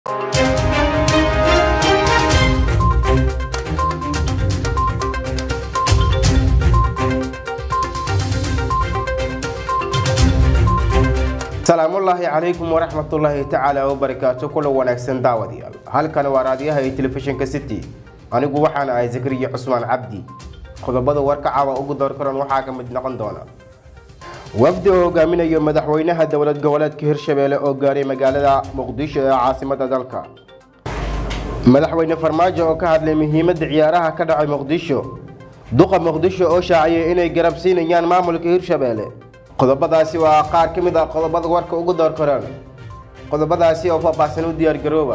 salaamullaahi calaykum waraxmatullaahi tacaala wabarakaatu kula wanaagsan daawadayaal halkan waa raadiyaha iyo telefishinka city anigu waxaan ahay zakariya cusmaan cabdi qodobada warka caawa ugu doorkaran waxaa ka mid noqon doona wafdi oo hogaaminayo madaxweynaha dowlad goboleedka hirshabeelle oo gaaray magaalada muqdisho ee caasimada dalka madaxweyne farmaajo oo ka hadlay muhiimadda ciyaaraha ka dhacay muqdisho duqa muqdisho oo shaaciyay inay garab siinayaan maamulka hirshabeelle qodobadaasi waa qaar ka mid ah qodobada warka ugu door karaan qodobadaasi oo faahfaahsan u diyaargarooba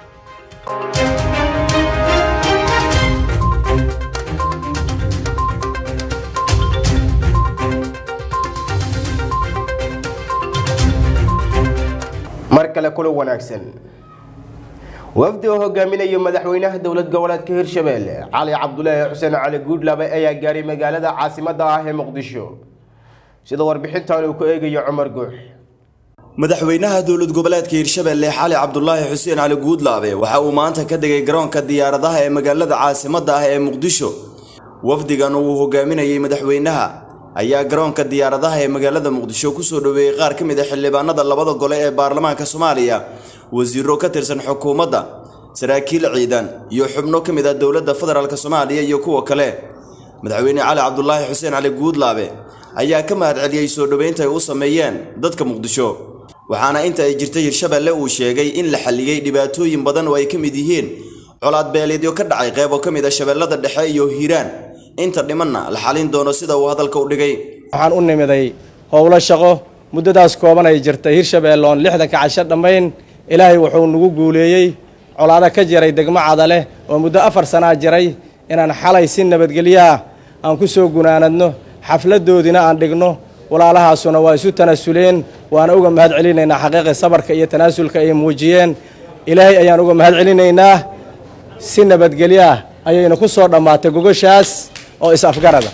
mar kale kula wanaagsan wafdi oo hogaaminayo madaxweynaha dowlad goboleedka hirshabeelle cali cabdulaahi xuseen cali guudlaabe ayaa gaaray magaalada caasimada ah ee muqdisho sida warbixintan uu ku eegayo cumar guux madaxweynaha dowlad goboleedka hirshabeelle xali cabdulaahi xuseen cali guudlaabe waxa uu maanta ka degay garoonka diyaaradaha ee magaalada caasimadda ah ee muqdisho wafdigan uu hogaaminayay madaxweynaha ayaa garoonka diyaaradaha ee magaalada muqdisho kusoo dhoweeyey qaar ka mid a xildhibaanada labada gole ee baarlamaanka soomaaliya wasiiro ka tirsan xukuumadda saraakiil ciidan iyo xubno ka mid ah dowladda federaalk soomaaliya iyo kuwa kale madaxweyne cali cabdulaahi xuseen cali guudlaabe ayaa ka mahad celiyey soo dhoweynta ay u sameeyeen dadka muqdisho waxaana inta ay jirtay hirshabeelle uu sheegay in la xalliyey dhibaatooyin badan oo ay ka mid yihiin colaad beeleedyo ka dhacay qeybo ka mid a shabeellada dhexe iyo hiiraan inta dhimanna la xalin doono sida uu hadalka u dhigay waxaan u nimiday howlo shaqo muddadaas kooban ay jirtay hirshabeelle oon lixdanka casho dhammayn ilaahay wuxuu nagu guuleeyey colaado ka jiray degmo cadaleh oo muddo afar sanaa jiray inaan xalay si nabadgelyaah aan ku soo gunaanadno xafladoodina aan dhigno walaalahaasuna waa isu tanaasuleen waana uga mahad celinaynaa xaqiiqi sabarka iyo tanaasulka ay muujiyeen ilaahay ayaan uga mahad celinaynaa si nabadgelyaah ayayna ku soo dhammaatay gogoshaas oo is-afgarada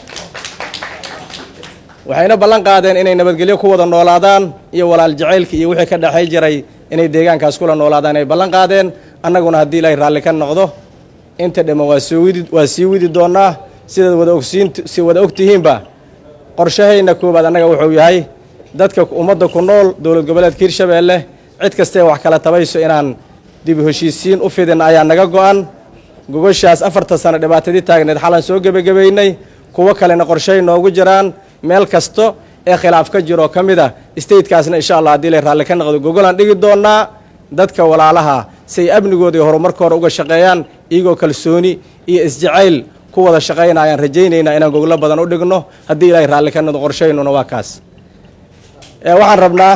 waxayna ballan qaadeen inay nabadgelyo ku wada noolaadaan iyo walaal jacaylka iyo wixii ka dhexay jiray inay deegaankaas kula noolaadaan ay ballan qaadeen annaguna haddii ilaahay raalli ka noqdo inta dhamman waa soo widi waa sii widi doonnaa sidaad wada ogsiin si wada og tihiinba qorshahayna koowaad annaga wuxuu yahay dadka ummadda ku nool dowlad goboleedka hirshabeelle cid kastae wax kala tabayso inaan dib heshiisiin u fidin ayaa naga go-an gogoshaas afartan sano dhibaatadii taagneed xalan soo gebagabaynay kuwo kalena qorshahay noogu jiraan meel kasto ee khilaaf ka jiroo ka mid a statekaasna insha allah haddii la raalli ka noqdo gogolaan dhigi doonnaa dadka walaalaha si ay amnigooda iyo horumarkooda uga shaqeeyaan iyagoo kalsooni iyo isjacayl ku wada shaqayna ayaan rajaynaynaa inaan goglo badan u dhigno haddii ilaahay raalli ka noqdo qorshaynuna waa kaas waxaan rabnaa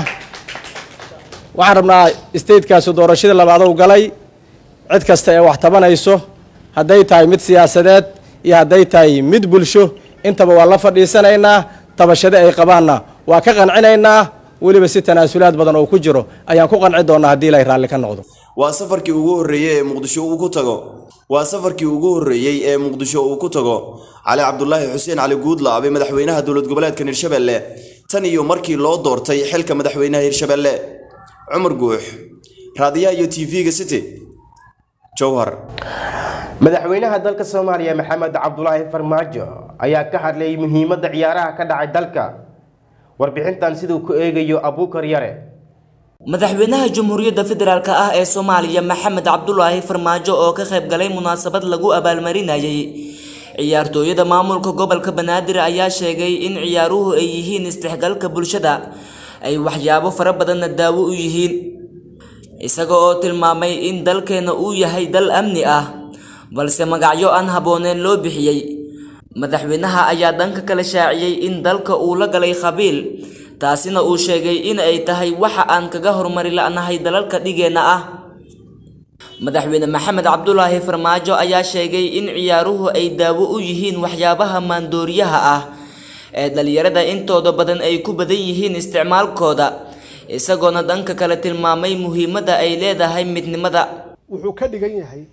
waxaan rabnaa statekaasi doorashadii labaad u galay cid kasta ee wax tabanayso hadday tahay mid siyaasadeed iyo hadday tahay mid bulsho intaba waa la fadhiisanaynaa tabashade ay qabaanna waa ka qancinaynaa weliba si tanaasulaad badan oo ku jiro ayaan ku qanci doonnaa haddii ilaahay raalli ka noqdo waa safarkii ugu horreeyey ee muqdisho uu ku tago waa safarkii ugu horreeyey ee muqdisho uu ku tago cali cabdulaahi xuseen cali guudlaabe madaxweynaha dowlad goboleedkan hirshabeelle tan iyo markii loo doortay xilka madaxweynaha hirshabeelle cumar guux raadiyaha iyo t v-ga city jowhar madaxweynaha dalka soomaaliya maxamed cabdulaahi farmaajo ayaa ka hadlayay muhiimadda ciyaaraha ka dhacay dalka warbixintan siduu ku eegayo abuukar yare madaxweynaha jamhuuriyadda federaalk ah ee soomaaliya maxamed cabdulaahi farmaajo oo ka qayb galay munaasabad lagu abaalmarinayay ciyaartooyada maamulka gobolka banaadir ayaa sheegay in ciyaaruhu ay yihiin isdhexgalka bulshada ay waxyaabo fara badanna daawo u yihiin isaga oo tilmaamay in dalkeena uu yahay dal amni ah balse magacyo aan habbooneen loo bixiyey madaxweynaha ayaa dhanka kale shaaciyey in dalka uu la galay khabiil taasina uu sheegay in ay tahay waxa aan kaga horumari la'nahay dalalka dhigeenna ah madaxweyne maxamed cabdulaahi farmaajo ayaa sheegay in ciyaaruhu ay daawo u yihiin waxyaabaha maandooriyaha ah ee dhalinyarada intooda badan ay ku badan yihiin isticmaalkooda isagoona dhanka kale tilmaamay muhiimadda ay leedahay midnimada wuxuu ka dhigan yahay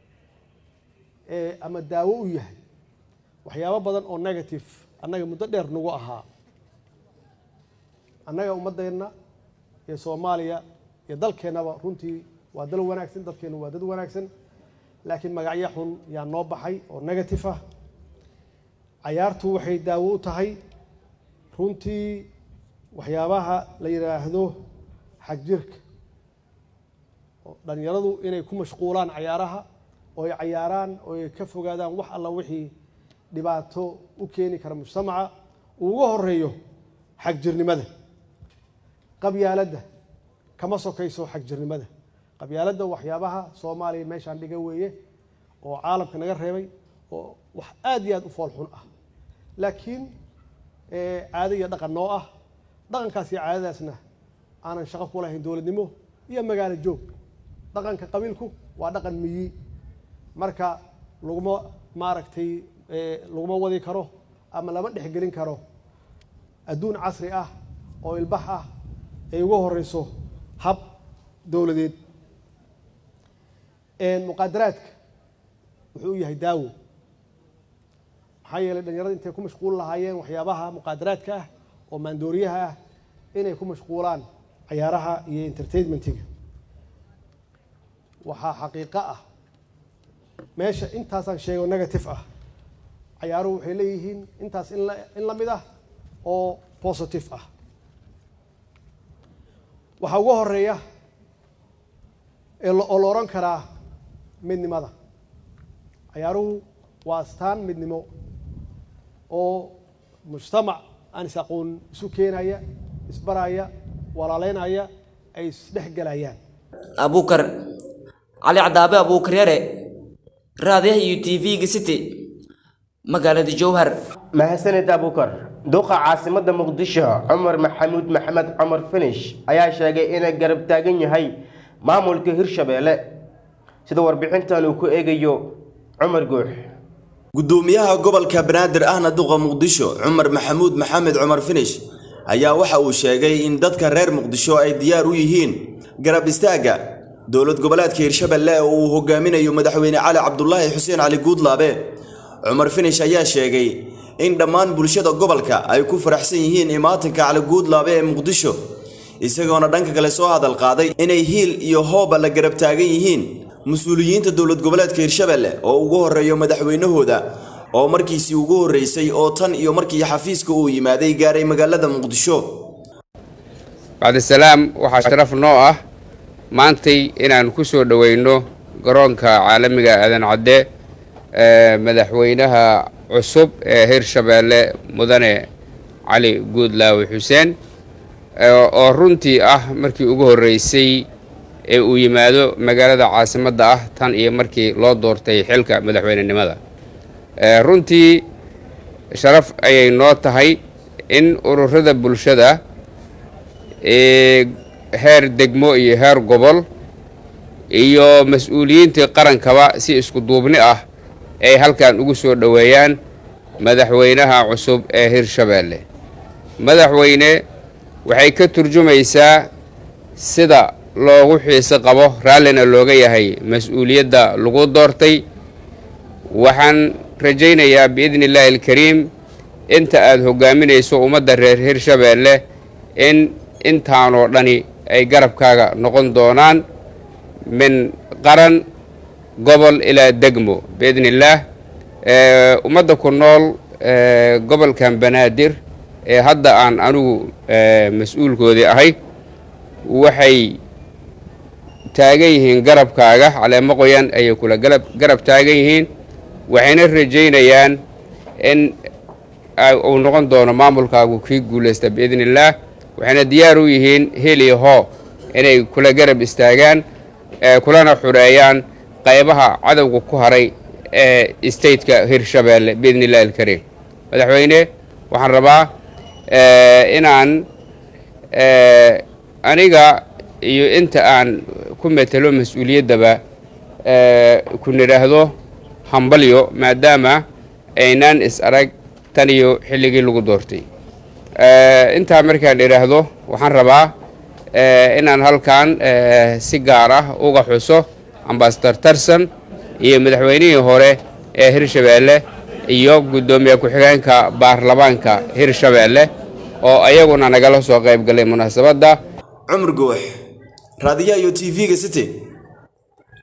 ama daawo u yahay waxyaabo badan oo negative annaga muddo dheer nagu ahaa annaga ummaddeenna iyo soomaaliya iyo dalkeennaba runtii waa dal wanaagsan dadkeenu waa dad wanaagsan laakiin magacyo xun yaa noo baxay oo negative ah cayaartu waxay daawo u tahay runtii waxyaabaha la yidhaahdo xagjirka oo dhalinyaradu inay ku mashquulaan cayaaraha oo ay cayaaraan oo ay ka fogaadaan wax alla wixii dhibaato u keeni kara mujtamaca uu uga horeeyo xagjirnimada qabyaaladda kama sokayso xagjirnimada qabyaaladda waxyaabaha soomaaliya meeshaan dhiga weeye oo caalamka naga reebay oo wax aad iyo aad u fool xun ah laakiin caado iyo dhaqan noo ah dhaqankaas iyo caadadaasna aanan shaqo ku lahayn dowladnimo iyo magaalo joog dhaqanka qabiilku waa dhaqan miyi marka laguma maaragtay laguma wadi karo ama lama dhexgelin karo adduun casri ah oo ilbax ah ay uga horeyso hab dowladeed muqaadaraadka wuxuu u yahay daawo maxaa yeelay dhalinyarada intay ku mashquul lahaayeen waxyaabaha muqaadaraadka ah oo maandooriyaha ah inay ku mashquulaan cayaaraha iyo entertainmentiga waxaa xaqiiqo ah meesha intaasaan sheego negative ah cayaaruhu waxay leeyihiin intaas in la in la mid ah oo positive ah waxaa uga horeeya oo la odhan karaa midnimada cayaaruhu waa astaan midnimo oo mujtamac aan is aqoon isu keenaya isbaraya walaaleynaya ay isdhex gelayaan abuukar cali cadaabe abuukar yare raadiyaha iyo t v-ga city magaalada jowhar mahadsanid abuukar duqa caasimada muqdisho cumar maxamuud maxamed cumar finish ayaa sheegay inay garab taagan yahay maamulka hirshabeelle sida warbixintan uu ku eegayo cumar guux gudoomiyaha gobolka banaadir ahna duqa muqdisho cumar maxamuud maxamed cumar finish ayaa waxa uu sheegay in dadka reer muqdisho ay diyaar u yihiin garab istaagga dowlad goboleedka hirshabeelle oo uu hogaaminayo madaxweyne cali cabdulaahi xuseen cali guudlaabe cumar finish ayaa sheegay in dhammaan bulshada gobolka ay ku faraxsan yihiin imaatinka cali guudlaabe ee muqdisho isagoona dhanka kale soo hadal qaaday inay hiil iyo hooba la garab taagan yihiin mas-uuliyiinta dowlad goboleedka hirshabeelle oo ugu horreeyo madaxweynahooda oo markiisii ugu horreysay oo tan iyo markii xafiiska uu yimaaday gaaray magaalada muqdisho bacdisalaam waxaa sharaf noo ah maantay inaan ku soo dhoweyno garoonka caalamiga aadan cadde ee madaxweynaha cusub ee hirshabeelle mudane cali guudlaawe xuseen oo runtii ah markii ugu horreysay ee uu yimaado magaalada caasimadda ah tan iyo markii loo doortay xilka madaxweynenimada runtii sharaf ayay noo tahay in ururada bulshada ee heer degmo iyo heer gobol iyo mas-uuliyiintii qarankaba si isku duubni ah ay halkan ugu soo dhoweeyaan madaxweynaha cusub ee hirshabeelle madaxweyne waxay ka turjumaysaa sida loogu xiise qabo raallina looga yahay mas-uuliyadda lagu doortay waxaan rajaynayaa biidni illaahi alkariim inta aada hogaaminayso ummadda reer hirshabeelle in intaanoo dhani ay garabkaaga noqon doonaan min qaran gobol ilaa degmo biidni illaah ummadda ku nool gobolkan banaadir ee hadda aan anigu mas-uulkoodii ahay waxay taagan yihiin garabkaaga caleemo qoyan ayay kula galab garab taagan yihiin waxayna rajaynayaan in uu noqon doono maamulkaagu kii guulaysta biidni illaah waxayna diyaar u yihiin heli hoo inay kula garab istaagaan kulana xureeyaan qaybaha cadowga ku haray ee stateka hirshabeelle biidni illahi alkariim madaxweyne waxaan rabaa inaan aniga iyo inta aan ku metelo mas-uuliyaddaba ku nidhaahdo hambalyo maadaama aynaan is arag tan iyo xilligii lagu doortay intaa markaan idhaahdo waxaan rabaa inaan halkan si gaar ah uga xuso ambasador tarson iyo madaxweynihii hore ee hirshabeelle iyo guddoomiye ku-xigeenka baarlamaanka hirshabeelle oo ayaguna nagala soo qayb galay munaasabadda cumar guux raadiyaha iyo t v-ga city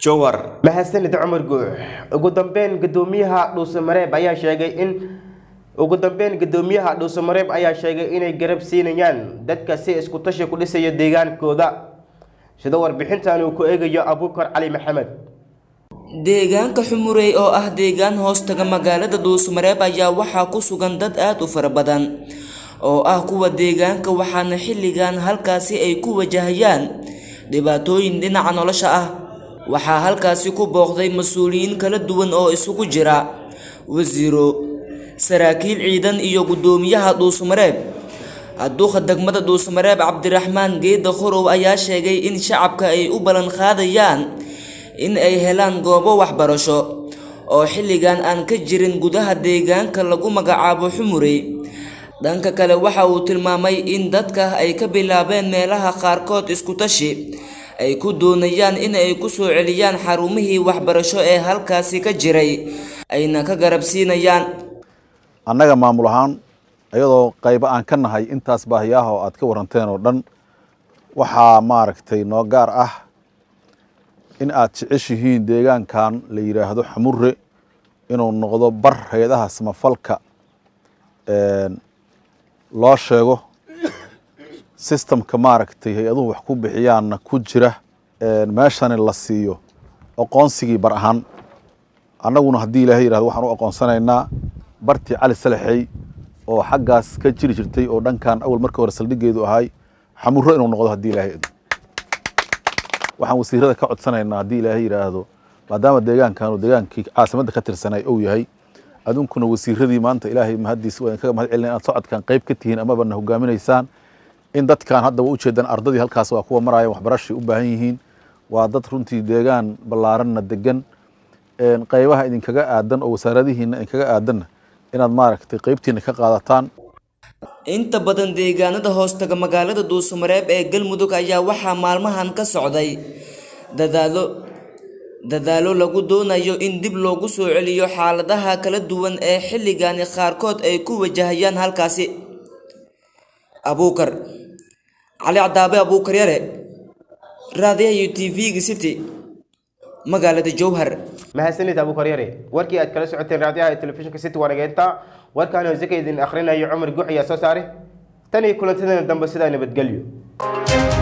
jowhar mahadsanid cumar guux ugu dambeyn gudoomiyaha dhuusamareeb ayaa sheegay in ugu dambeyn gudoomiyaha dhuusamareeb ayaa sheegay inay garab siinayaan dadka si isku tashi ku dhisaya deegaankooda sida warbixintan uu ku eegayo abuukar cali maxamed deegaanka xumurey oo ah deegaan hoostaga magaalada dhuusamareeb ayaa waxaa ku sugan dad aad u fara badan oo ah kuwa deegaanka waxaana xilligan halkaasi ay ku wajahayaan dhibaatooyin dhinaca nolosha ah waxaa halkaasi ku booqday mas-uuliyiin kala duwan oo isugu jira wasiiro saraakiil ciidan iyo guddoomiyaha dhuusamareeb hadduuqa degmada dhuusamareeb cabdiraxmaan geeda khorow ayaa sheegay in shacabka ay u ballan qaadayaan in ay helaan goobo waxbarasho oo xilligan aan ka jirin gudaha deegaanka lagu magacaabo xumurey dhanka kale waxa uu tilmaamay in dadka ay ka bilaabeen meelaha qaarkood iskutashi ay ku doonayaan in ay ku soo celiyaan xarumihii waxbarasho ee halkaasi ka jiray ayna ka garab siinayaan annaga maamul ahaan iyadoo qaybo aan ka nahay intaas baahiyaha oo aad ka waranteen oo dhan waxaa maaragtay noo gaar ah in aad jeceshihiin deegaankan la yidhaahdo xamure inuu noqdo bar hay-adaha samafalka loo sheego sistamka maaragtay hay-aduhu wax ku bixiyaanna ku jira meeshani la siiyo aqoonsigii bar ahaan annaguna haddii ilaahay yidhahdo waxaan u aqoonsanaynaa bartii cali salaxey oo xaggaas ka jiri jirtay oo dhankan awal markii hore saldhigeedu ahay xamuro inuu noqdo haddii ilaahay idmo waxaan wasiirada ka codsanaynaa haddii ilaahay yidhaahdo maadaama deegaankan deegaankii caasimadda ka tirsanay uu yahay adunkuna wasiiradii maanta ilaahay mahadiis waa kaga mahad celina inaad socodkan qayb ka tihiin amaba na hogaaminaysaan in dadkan hadda waa ujeedaan ardadii halkaas waa kuwa maraya waxbarashay u baahan yihiin waa dad runtii deegaan ballaaranna degan qaybaha idinkaga aadan oo wasaaradihiina idinkaga aadanna inaad maaragtay qaybtiina ka qaadataan inta badan deegaanada hoostaga magaalada dhuusamareeb ee galmudug ayaa waxaa maalmahan ka socday dadaalo dadaalo lagu doonayo in dib loogu soo celiyo xaaladaha kala duwan ee xilligani qaarkood ay ku wajahayaan halkaasi abuukar cali cadaabe abuukar yare raadiyaha iyo t v-ga city magaalada jowhar mahadsanid abuukar yare warkii aad kala socoteen raadiyaha iyo telefishinka city waanageenta warkaan hoose ka idin akhrinayo cumar guux ayaa soo saaray tan iyo kulantadana dambe sidaa nabadgelyo